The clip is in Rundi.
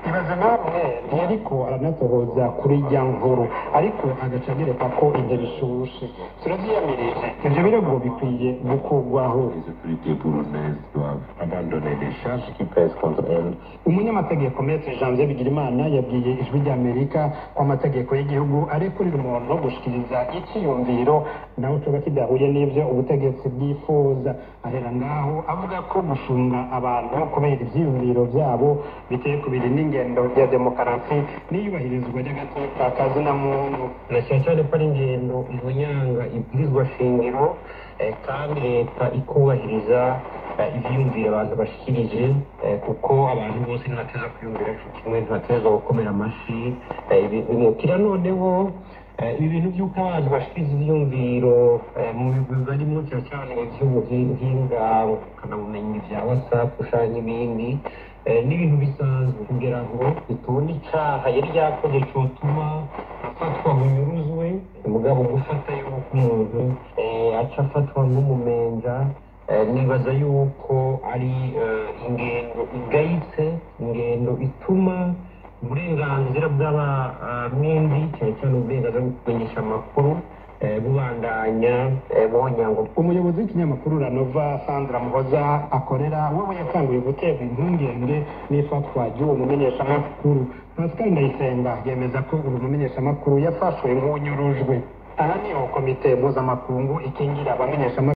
ibaze namwe ntiyariko aranasohoza kuri rya nkuru ariko agaca agereka ko ibyo bishushe turavyiyamirije ivyo birego bikwiye gukurwaho Les autorités burundaises doivent abandonner les charges qui pèsent contre elles. umunyamategeko metre janvier bigirimana yabwiye ijwi ry'amerika ko amategeko y'igihugu arekurira umuntu gushikiriza icyiyumviro nawe coba kidahuye n'ivyo ubutegetsi bwifuza ahera ngaho avuga ko gufunga abantu kubera ivyiyumviro vyabo biteye kubiri n'ingendo ya demokarasi n'iyubahirizwa ry'agateka ka zina muntu na cyane cyane ko ari ingendo ihunyanga ibwirizwa shingiro eh, kandi leta ikubahiriza eh, ivyiyumviro abantu bashikirije eh, kuko abantu bose ntibateza kwiyumvira co kimwe ntibateza gukomera amashi eh, ibi- bimukira noneho eh, ibi bintu by'uko abantu bashikiriza ivyiyumviro eh, mu bigwi barimo cyane cyane ivy'ubuhinga ukanabumenyi vya whatsapp canke ibindi eh, n'ibintu bisanzwe kugira ngo bitubone icaha yari yakoze cotuma afatwa bunyuruzwe mugabo gufata yuko umuntu eh, aca afatwa nk'umumenja Eh, nibaza yuko ari eh, ingendo igayitse ingendo ituma uburenganzira bw'abamindi cyane cyane uburenganzira bwo kumenyesha amakuru eh, bubandanya eh, buhonyango umuyobozi w'ikinyamakuru ranova sandra muhoza akorera wewe yatanguye guterwa impungenge n'ifatwa ry'uwo mumenyeshamakuru pascal ndayisenga yemeza ko uyu mumenyeshamakuru yafashwe nk'unyurujwe aha niho komite mpuzamakungu ikingira abamenyeshamakuru